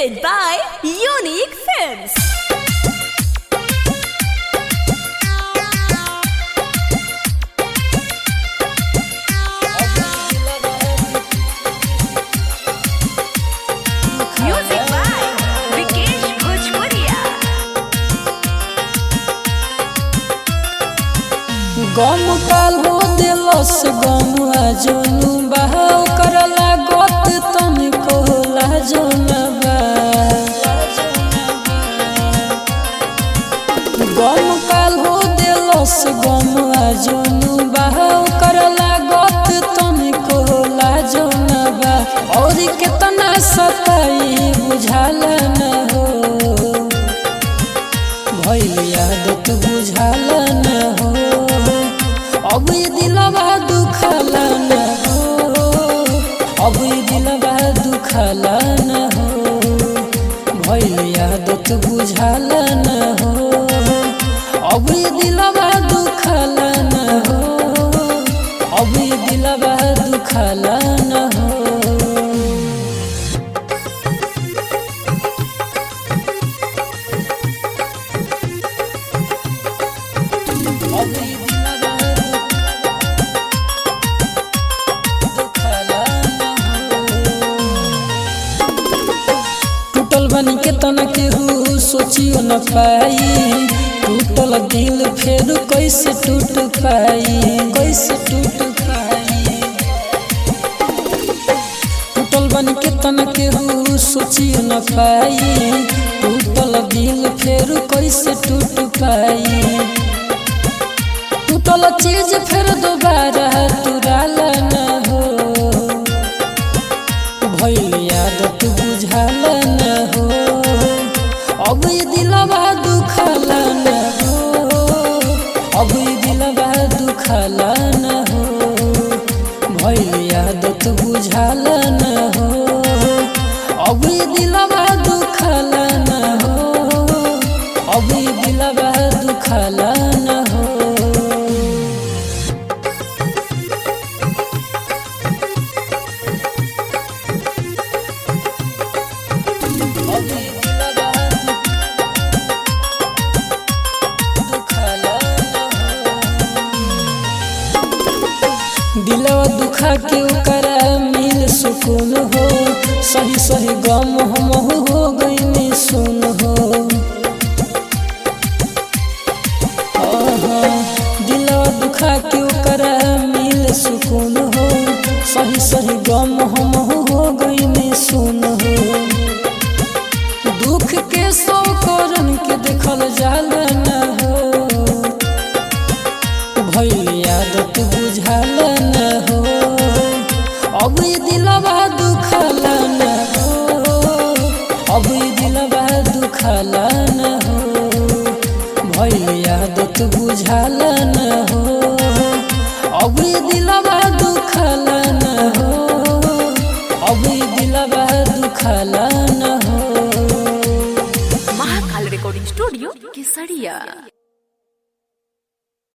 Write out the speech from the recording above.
presented by Unique Films. Music by Vikesh Bhojpuria. गम काल हो दिलस गम जोनु बहाव करला गत तन कोला जोनबा गम काल हो दिलस गम जोनु बहाव करला गत तन कोला जोनबा और कितना सताई बुझाल न हो भइल यादत बुझाल न हो अब ये दिलवा दुखल न हो अब ये दिलवा दुखल न हो भइल यादत बुझाल न हो अब ये दिलवा दुखल न हो अब ये दिलवा दुखल न हो टूटल बन के तना केहू सोचियो न पाई टूटल दिल फेर कैसे टूट पाई कैसे टूट पाई टूटल बन के तना केहू सोचियो न पाई टूटल दिल फेर कैसे टूट पाई टूटल चीज फिर दोबारा तुराल न हो भइल यादत बुझाल न हो अब ये दिलवा दुखल न हो अब ये दिलवा दुखल न हो भइल यादत बुझाल न हो अब ये दिलवा दुखल न हो अब ये दिलवा दुखल न हो दिलवा दुखा के ओकरा मिल सुकून हो सही सही गम हम हो गई सुन हो आहा, दिलवा दुखा के ओकरा मिल सुकून हो सही सही गम हम हो गई सुन हो दुख के सौ करन के देखल जाल न हो भइल यादत बुझाल न हो अब ये दिलवा दुखल न हो अब ये दिलवा दुखल न हो भइल यादत बुझाल न हो अब ये दिलवा दुखल न हो अब ये दिलवा दुखल न हो Mahakal Recording Studio, Kesaria.